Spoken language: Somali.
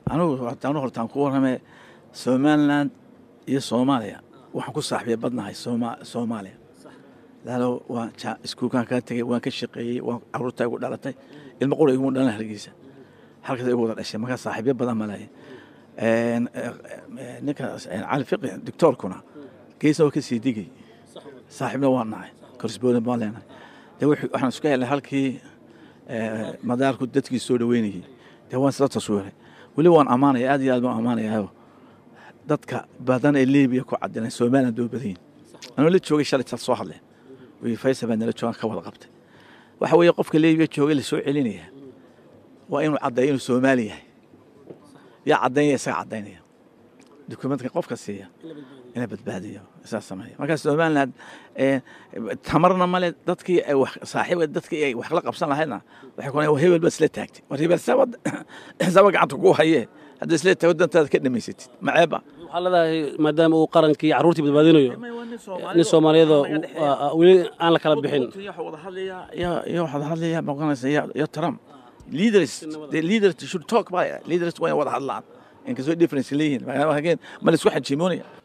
anugu anu hortaan ku warramee somaliland iyo soomaaliya waxaan ku saaxiibay badnahay sooma soomaaliya laalo waan iskuulkaan kaa tegey waan ka shaqeeyey waan caruurtaa igu dhalatay ilmo qura iguma dhalan hargeysa halkaas igu wada dhashay markaa saaxiibyo badan malaye ninka cali fiqi doctoorkuna geesna waa ka sii digay saaxiibna waa nahay korsboodan baan leenahay de waxaan isku helnay halkii madaarku dadkii soo dhaweynayay dee waan isla taswiiray weli waan ammaanaya aad iyo aad baan ammaanayaao dadka badan ee libiya ku cadinay somaliland doo badan yihin anuu la joogay shalay tal soo hadleen wi faysal baa nala joogan ka wada qabtay waxa weeye qofka libiya joogay la soo celinaya waa inuu caddeeyo inuu soomaali yahay yaa caddaynaya isaga caddaynaya dukumentka qofka siiya ina badbaadiyo isaas sameeya markaa somaliland tamarna male dadkii ay wax saaxiiba dadkii ay wax la qabsan lahaydna waxay ku hebel baa isla taagtay war hebel saba saba gacanta ku hayee hadda isla taago dantaada ka dhamaysatid maceeba waxaa leedahay maadaama uu qarankii carruurtii badbaadinayo nin soomaaliyadoo weli aan la kala bixin iyo waxaad hadlaya maqanaysa iyo trump leaders the leaders should talk by leaders waa wada hadlaan inkastoo difference leeyihiin ma la isku xajiimoonaya